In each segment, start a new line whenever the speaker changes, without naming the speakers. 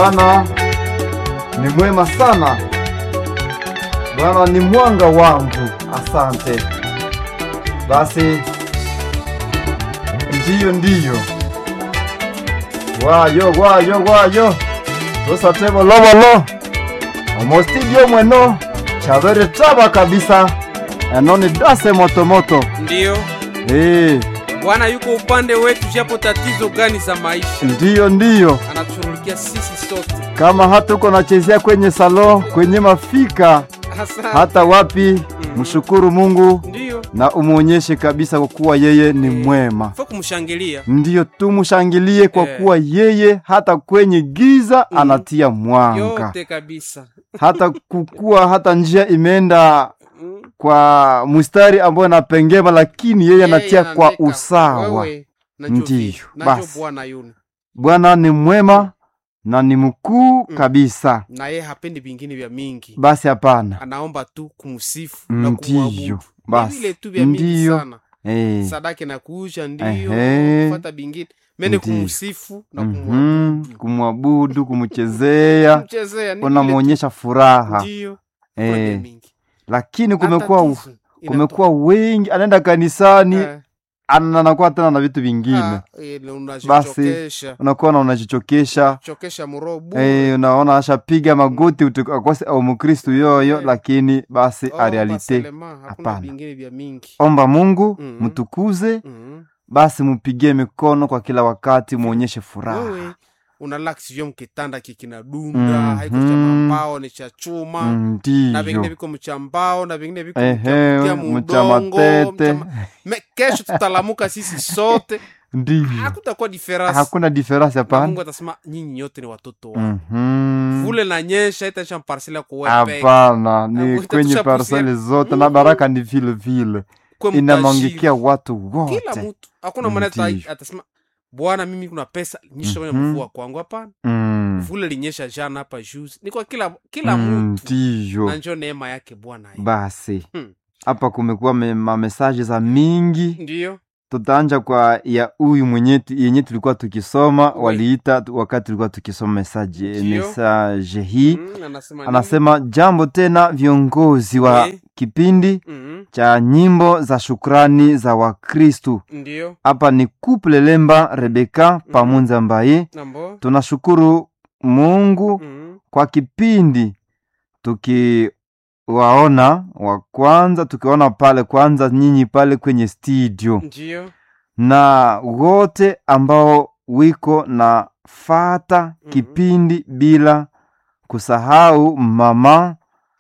Bwana ni mwema sana, Bwana ni mwanga wangu. Asante basi, ndiyo ndiyo, wayo wayo wayo tusatebo lovolo omostidio mweno chavere taba kabisa enoni dase motomoto
Ndiyo,
Eh,
Bwana yuko upande wetu, japo tatizo gani za maisha
ndiyo ndiyo
anatushughulikia sisi sote.
kama hata uko nachezea kwenye salo kwenye mafika
Asante.
hata wapi, mshukuru Mungu
Ndiyo,
na umwonyeshe kabisa kwa kuwa yeye ni mwema.
fo kumshangilia.
Ndiyo tumshangilie kwa
Eh.
kuwa yeye hata kwenye giza anatia mwanga,
yote kabisa.
hata kukua hata njia imeenda
Mm.
kwa mstari ambayo inapengema, lakini yeye anatia
Yeye
kwa
anaandika,
usawa.
wewe, najua
Ndiyo,
vipi, najua
basi.
Bwana yule
Bwana ni mwema na ni mkuu
Mm.
kabisa.
na yeye hapendi vingine vya mingi,
Basi hapana,
anaomba tu kumsifu na
ndiyo
kumwabudu. Ni
basi,
vile tu vya mingi
ndiyo
sana,
eh.
sadaka na kuusha, ndiyo
Ehe.
kufata bingine, mene
Ndiyo.
kumsifu na
Mhm,
kumwabudu,
kumwabudu, kumchezea,
kumchezea, ni vile tu.
unamwonyesha furaha
Ndiyo, kuna vya
eh.
mingi.
Lakini
Na
kumekuwa
tatizo
kumekuwa wengi, anaenda kanisani
Eh,
ana- anakuwa tena na vitu vingine,
ah, ile unajichokesha
unakuwa na unajichokesha
chokesha mrobo
eh, unaona ashapiga magoti utu- akose au mkristu yoyo,
Eh.
lakini basi
Oh,
a realite
baselema, hakuna
hapana.
vingine vya mingi
omba Mungu
Mhm.
mtukuze,
Mhm.
basi mupigie mikono kwa kila wakati, muonyeshe furaha
wewe unalax vyo mkitanda kikinadunda
Mhm.
haiko cha mambao ni cha chuma na vingine
ndiyo
viko mchambao na vingine viko
Ehe,
mcha
mcha
mudongo
matete.
mcha ma- Me- kesho tutalamuka sisi sote
ndiyo,
hakutakuwa diferansi
hakuna diferansi
na
hapana.
mungu atasema nyinyi nyote ni watoto wangu
Mhm.
vule na nyesha itaisha parsela kuwepeke
Hapana, ni
Hapo
kwenye
itatusha
parseli
pusia-
zote na baraka ni vile vile
kwe
inamwangikia
mtajiri.
watu
kila
wote.
mtu hakuna mwana ata-
Ndiyo.
atasema bwana mimi kuna pesa nyesha kwenye
Mhm.
mvua kwangu hapana
Mm,
vule linyesha jana hapa juzi ni kwa kila kila
mm,
mtu
Ndiyo
na njo neema yake bwana ye.
basi
Hmm.
hapa kumekuwa me- mamesaje za mingi.
ndiyo
Tutaanja kwa ya huyu mwenye tu- yenye tulikuwa tukisoma,
Oui.
waliita tu- wakati tulikuwa tukisoma mesaje
Ndiyo.
mesaje hii
Mm, anasema nini?
anasema jambo tena, viongozi wa
Oui.
kipindi
Mhm,
cha nyimbo za shukrani za Wakristu.
ndiyo
Hapa ni Couple Lemba Rebeka Pamunza Mbaye.
nambo
Tunashukuru Mungu
Mhm,
kwa kipindi tukiwaona wa kwanza, tukiwaona pale kwanza nyinyi pale kwenye studio
ndiyo
na wote ambao wiko na fata
Mhm.
kipindi bila kusahau mama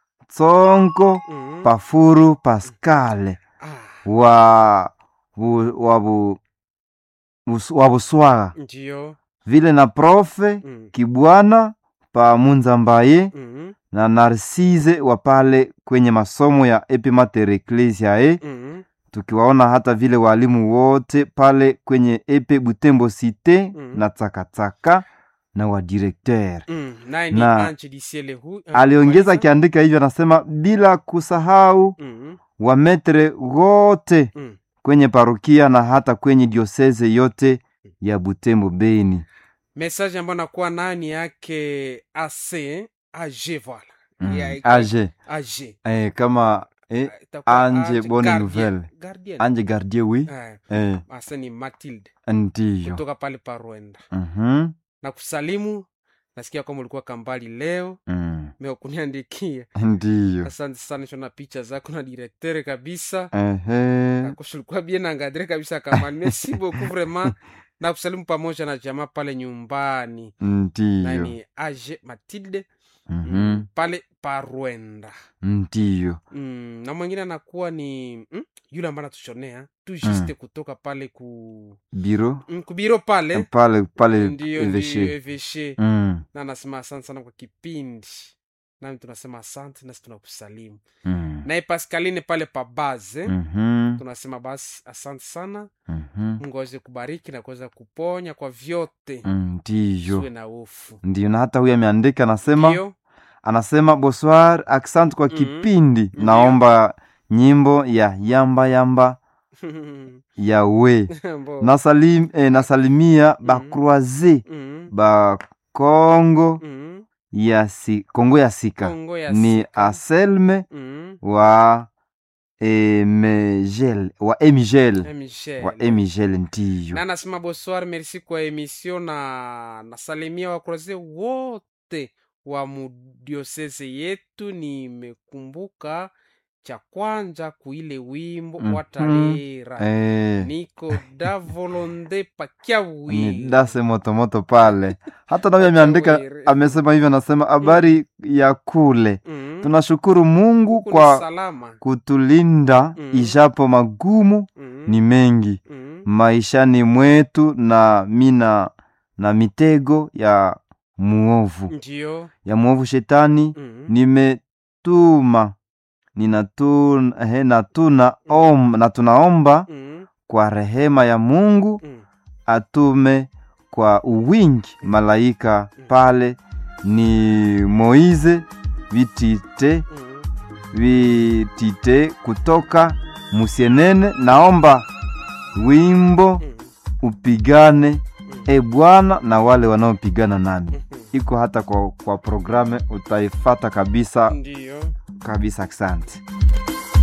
Tsonko
Mhm.
Pafuru Paskale
Ah,
wa bu, wa, bu, bus- wa Buswara
ndiyo
vile na profe
Mhm,
Kibwana Pamunza Mbaye
mhm,
na Narcise wa pale kwenye masomo ya Epimater Ecclesiae,
mhm,
tukiwaona hata vile walimu wote pale kwenye Epe Butembo Cite
Mhm.
na Tsakatsaka na wa directeur.
mhm. naye ni
Na-
Ange Disiele hu-
Aliongeza
Mwaisa.
akiandika hivyo, anasema bila kusahau
Mhm,
wametre wote
mhm.
kwenye parokia na hata kwenye dioseze yote ya Butembo Beni.
message ambayo nakuwa nayo ni yake ac ag voila
Mm.
Ya-
Age
ag
eh, kama eh,
Itakuwa
Ange Bonne
Gardien.
Nouvelle.
Gardien.
Ange Gardie wi
Eh,
eh,
asa ni matilde
ndiyo
kutoka pale parwenda
Mhm,
na kusalimu nasikia kwamba ulikuwa kambali leo
mm,
meokuniandikia
ndiyo
asante sana shona picha zako na direktere kabisa
ehe,
akoshulikuwa bien angadre kabisa kambali merci beaucoup vraiment na kusalimu pamoja na jamaa pale nyumbani na
ndiyo
ni age matilde
Mhm,
pale parwenda
ndiyo
mm, na mwingine anakuwa ni mm, yule ambaye anatushonea tu juste kutoka pale ku
biro
mm, kubiro pale
pale pale
ndio
eveshe
ndio eveshe
Mm,
na anasema asante sana kwa kipindi nami tunasema asante nasi tunakusalimu
mm,
naye pascaline pale pa baze
mhm,
tunasema basi asante sana
mhm,
mungu aweze kubariki na kuweza kuponya kwa vyote
mm, ndiyo
siwe na hofu
ndiyo na hata huyu ameandika anasema
ndio
anasema bonsoir asante kwa
Mhm.
kipindi
Ndiyo.
naomba nyimbo ya yamba yamba ya we
Mbo.
nasalim, eh, nasalimia
Mhm.
bakroise
Mhm.
bakongo
Mhm.
ya si, kongo ya sika
kongo ya
ni
sika.
aselme
mm.
wa emigel wa emigel
Eh, Michel.
wa emigel ndiyo
na nasema bonsoir merci kwa emission na nasalimia wakroze wote wa mudiosese yetu nimekumbuka cha kwanja kuile wimbo
Mhm.
watalera
eh,
niko da volonde pakia
ni
wili
dase motomoto pale hata navyo ameandika
Wawiri.
amesema hivyo anasema habari ya kule
mm.
tunashukuru mungu
Huku ni
kwa
salama
kutulinda
Mm.
ijapo magumu
mm.
ni mengi
mm.
maishani mwetu na mina na mitego ya muovu
ndio
ya muovu shetani
mm.
nimetuma ninatuna he, natuna om, na tunaomba
mm.
kwa rehema ya mungu
mm.
atume kwa uwingi malaika pale ni moize vitite
mm.
vitite kutoka musienene naomba wimbo
mm.
upigane
mm.
e bwana na wale wanaopigana nami
Mhm.
iko hata kwa, kwa programe utaifata kabisa
ndio
kabisa asante